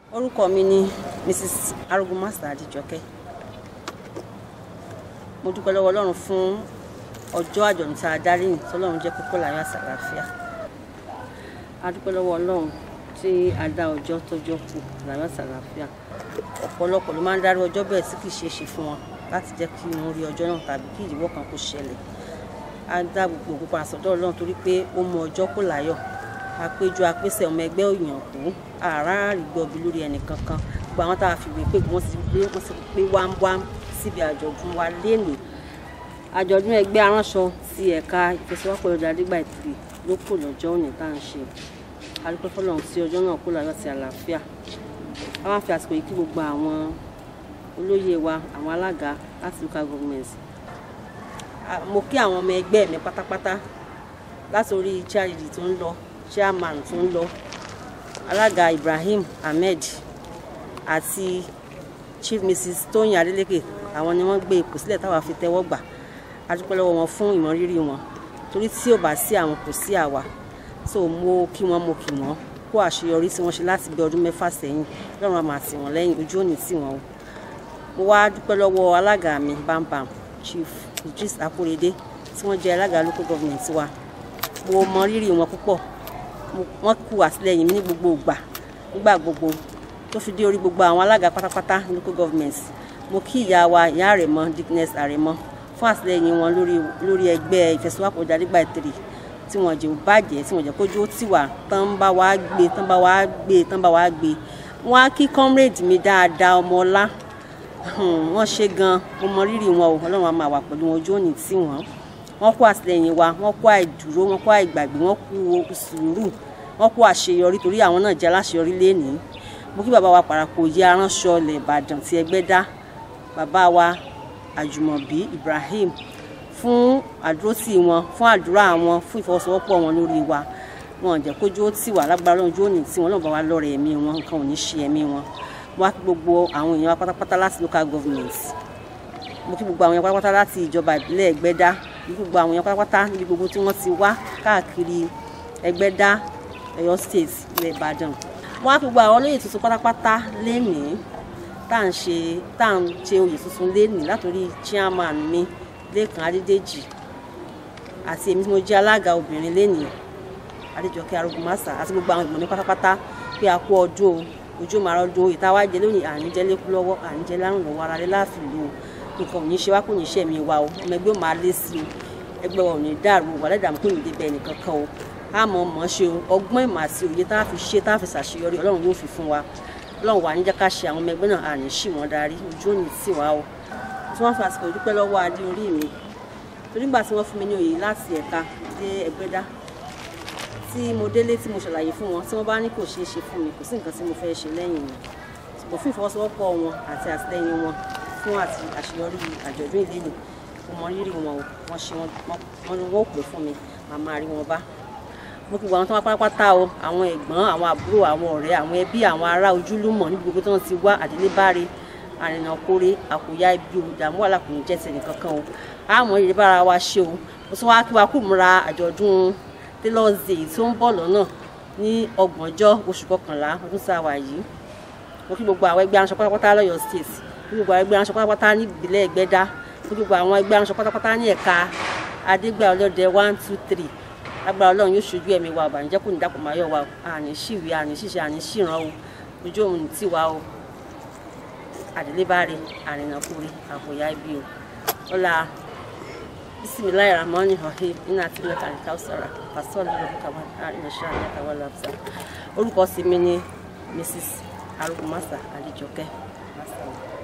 orúkọ mi ni mrs arugunmasa adijọkẹ́ mo dúpẹ́ lọ́wọ́ ọlọ́run fún ọjọ́ àjọ̀dún tá a darí yìí tọ́lọ́run jẹ́ kókó láyọ̀ àsàlàáfíà a dúpẹ́ lọ́wọ́ ọlọ́run tí a dá ọjọ́ tọ́jọ́ kù láyọ̀ àsàlàáfíà ọ̀pọ̀lọpọ̀ ló máa ń darí ọjọ́ bẹ́ẹ̀ tí kì í ṣeé ṣe fún wọn láti jẹ́ kí wọ́n rí ọjọ́ náà tàbí kí ìdíwọ́ kan kó ṣẹlẹ̀ a dá gbogbo òkú padà sọ́dọ̀ ọlọ́run torí pé ó mú ọjọ́ kó láyọ̀ àpéjọ àpèsè ọmọ ẹgbẹ́ òyìn kú àrà àrígbọ́bi lórí ẹnì kankan gbogbo àwọn tá a fi wé pé wọ́n ti pé wọ́n ti pé wámwám síbi àjọ̀dún wa lénìí àjọ̀dún ẹgbẹ́ aránṣọ ti ẹ̀ka ìfẹsẹ̀wọ́pọ̀ ọjà dígbà ìtìrì ló kù lọ́jọ́ òní tá à ń ṣe adúpẹ́ fọlọ́run sí ọjọ́ náà kó láyọ̀ sí àlàáfíà a máa fi àsìkò yìí kí gbogbo àwọn olóyè wa àwọn alága láti local government mo kí àwọn ọmọ ẹgbẹ́ mi pátápátá láti orí charity tó ń lọ chairman tó ń lọ alága Ibrahim Ahmed àti chief mrs Tóyìn Adeleke àwọn ni wọ́n gbé ipò sílẹ̀ táwa fi tẹ́wọ́ gbà a dúpẹ́ lọ́wọ́ wọn fún ìmọrírì wọn torí tí ò bá sí àwọn kò sí àwa so mo kí wọn mo kí wọn kó àṣeyọrí tí wọ́n ṣe láti bí ọdún mẹ́fà sẹ́yìn lọ́run àmà tì wọ́n lẹ́yìn ojú òní tì wọ́n o mo wá dúpẹ́ lọ́wọ́ alága mi bámbam chief Idris Akorede tí wọ́n jẹ́ alága local government wa mo mọ rírì wọn púpọ̀ wọ́n kú àtìlẹ́yìn mi ní gbogbo ìgbà nígbà gbogbo tó fi dé orí gbogbo àwọn alága pátápátá ní local government mo kí ìyá wa ìyá àrẹ̀mọ dickness àrẹ̀mọ fún àtìlẹ́yìn wọn lórí lórí ẹgbẹ́ ìfẹsẹ̀wápọ̀ ìdádígbà ìtìrì tí wọ́n jẹ́ bàjẹ́ tí wọ́n jẹ́ kójú ó tì wá tán bá wá gbé tán bá wá gbé tán bá wá gbé wọ́n á kí comrade mi dáadáa ọmọ ọlá wọ́n ṣe gan mo mọ rírì wọn o ọlọ́run á máa wà pẹ̀lú wọn ojú òní tì wọ́n wọ́n kó àtìlẹ́yìn wa wọ́n kó àìdúró wọ́n kó àìgbàgbé wọ́n kó sùúrù wọ́n kó àṣeyọrí torí àwọn náà jẹ́ aláṣeyọrí lénìí mo kí bàbá wa Parako yé aránṣọ ilẹ̀ Ìbàdàn tí ẹgbẹ́ dá bàbá wa Àjùmọ̀bí Ibrahim fún àdúrótì wọn fún àdúrà wọn fún ìfọwọ́sowọ́pọ̀ wọn lórí wa wọn jẹ́ kójú ó tì wá lágbára lọ́run ojú òní tí wọn náà bá wa lọ́rẹ̀ ẹ̀mí wọn nǹkan ò ní ṣe ẹ̀mí wọn mo wá kí gbogbo àwọn èèyàn wa pátápátá láti local government mo kí gbogbo àwọn èèyàn pátápátá láti ìjọba ìbílẹ̀ Ẹgbẹ́dá gbogbo àwọn èèyàn pátápátá níbi gbogbo tí wọ́n ti wá káàkiri Ẹgbẹ́dá Ọ̀yọ́ state ilẹ̀ Ìbàdàn wọ́n á fi gbogbo àwọn olóyè tuntun pátápátá lénìí tá à ń ṣe tá à ń ṣe oyè tuntun lénìí látòrí chairman mi Lẹ́kan Adédèjì àti èmi tí mo jẹ́ alága obìnrin lénìí Adéjọkẹ́ Arógunmásà àti gbogbo àwọn ìgbọ̀n mi pátápátá pé a kú ọdún o ojú màrá ọdún oyè tá a wá jẹ lónìí àníjẹ lẹ́kú lọ́wọ́ àníjẹ lárùn lọ́wọ́ ara rẹ láàfin lò ó nǹkan ò ní ṣe wá kò ní ṣe mi wa o ọmọ ẹgbẹ́ ò máa lé sí o ẹgbẹ́ wa ò ní dàrú wà lẹ́dàá kò ní débẹ̀ nìkan kan o a mọ̀ mọ̀ ṣe ọgbọ́n ìmọ̀ àti òye tá a fi ṣe tá a fi ṣàṣeyọrí ọlọ́run yóò fi fún wa ọlọ́run wà ní jẹ́ ká ṣe àwọn ọmọ ẹgbẹ́ náà àní ṣì wọ́n darí ojú òní tì wá o tí wọ́n fi àsìkò ìdúpẹ́ lọ́wọ́ adé orí mi torí nígbà tí wọ́n fún mi ní oyè láti ẹ̀ka dé Ẹgbẹ́dá tí mo délé tí mo ṣàlàyé fún wọn tí wọ́n bá ní kò ṣeé ṣe fún mi kò sí nǹkan tí mo fẹ́ ṣe lẹ́yìn mi ṣùgbọ́n fún ìfọwọ́sowọ́pọ̀ wọn àti àtìlẹ́yìn wọn fún àti àṣeyọrí àjọ̀dún ìdílé mo mọ rírì wọn o wọ́n ṣe wọn wọ́n pè fún mi màmá rí wọn bá mo kí àwọn tó wá pátápátá o àwọn ẹ̀gbọ́n àwọn àbúrò àwọn ọ̀rẹ́ àwọn ẹbí àwọn ará ojúlùmọ̀ níbi gbogbo tó ń ti wá àdélébáre àrìnà kórè àkóyá ibi olùdààmú wà lákùnrin jẹ́ tẹ̀lé kankan o àmọ́ ìrírí bára wa ṣe o mo tún wá kí wa kú múra àjọ̀dún Tailors Day tó ń bọ̀ lọ́nà ní ọgbọ̀njọ́ oṣù kọkànlá ọdún tá a wà yìí mo kí gbogbo àwọn ẹgbẹ́ aránṣọ pátápátá lọ́yọ̀ state mo kí gbogbo àwọn ẹgbẹ́ aránṣọ pátápátá ní ìbílẹ̀ Ẹgbẹ́dá mo kí gbogbo àwọn ẹgbẹ́ aránṣọ pátápátá ní ẹ̀ka Adégbà Ọlọ́dẹ one two three agbára Ọlọ́run yóò ṣojú ẹ̀mí wa ọ̀bànújẹ́ kò ní dàpọ̀ máa yọ̀ wa àní ṣìwé àní ṣìṣe àní ṣìràn o ojú òun ti wa o àdélébáre àrìnàkúri àbòyá ibi o ọlá bisimilayi rahmani rahim ina ati mẹta alikawusara pasọọlù lọkọ kaba àrìnà ṣáà ní àtàwọn lọbìsà orúkọ sí mi ní Mrs. Arógunmásà Adéjọkẹ́.